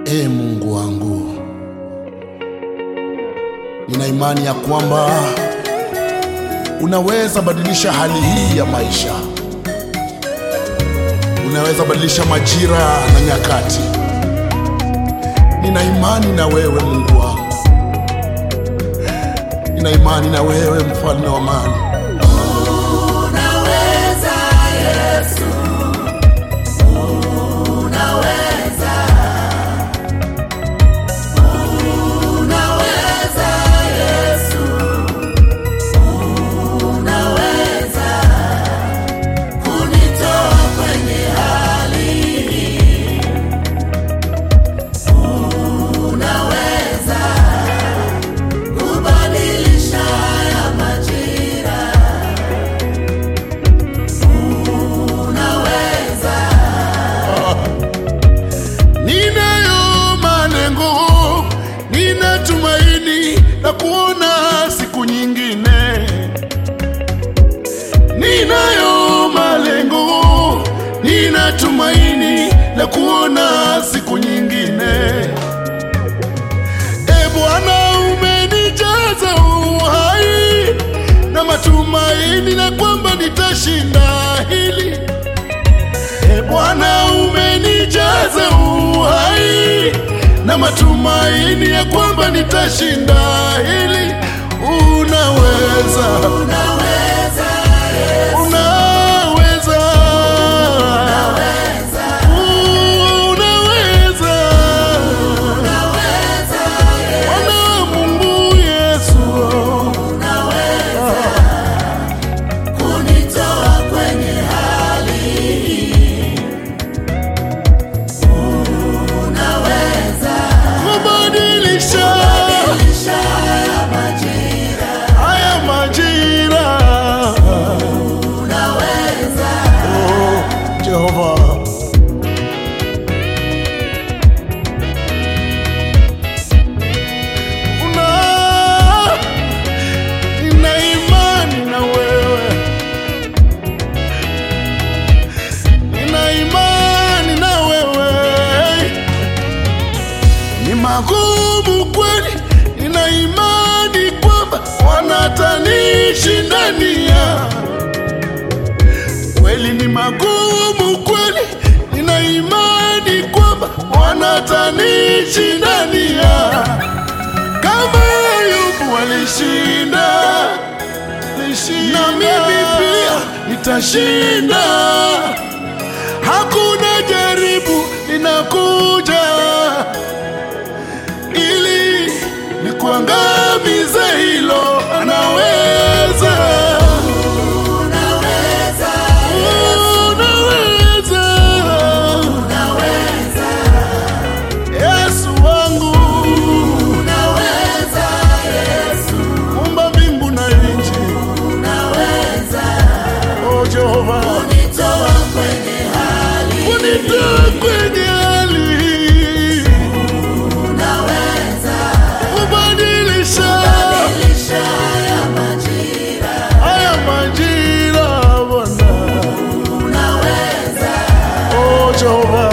Ee Mungu wangu, nina imani ya kwamba unaweza badilisha hali hii ya maisha, unaweza badilisha majira na nyakati. Nina imani na wewe Mungu wangu, nina imani na wewe mfalme wa amani. Unaweza Yesu, unaweza, unaweza Yesu, unaweza kunitoa kwenye hali hii, unaweza kubadilisha haya majira unaweza Ninayo malengo, nina tumaini la kuona siku nyingine. Ninayo malengo, nina tumaini la kuona siku nyingine. E Bwana, umenijaza uhai na matumaini na kwamba nitashinda hili. E Bwana, umenijaza uhai na matumaini ya kwamba nitashinda hili. Unaweza, unaweza Yesu unaweza, unaweza, unaweza Bwana Mungu Yesu, unaweza kunitoa kwenye hali hii unaweza kubadilisha badilisha haya majira haya majira. unaweza Oh, Jehova. Una nina imani na wewe, nina imani na wewe. Ni magumu kweli, nina imani kwamba wanatanishindania kweli ni magumu kweli, nina imani kwamba wanatanishindania kama Ayubu alishinda, na mimi pia nitashinda. Hakuna jaribu linakuja ili nikuangamize, hilo anaweza unaweza Unaweza, unaweza Yesu wangu, unaweza Yesu umba mbingu na nchi. unaweza O Jehova, kunitoa kwenye hali unitoe kwenye hali hii, unaweza kubadilisha badilisha haya majira haya majira, Bwana. unaweza O Jehova,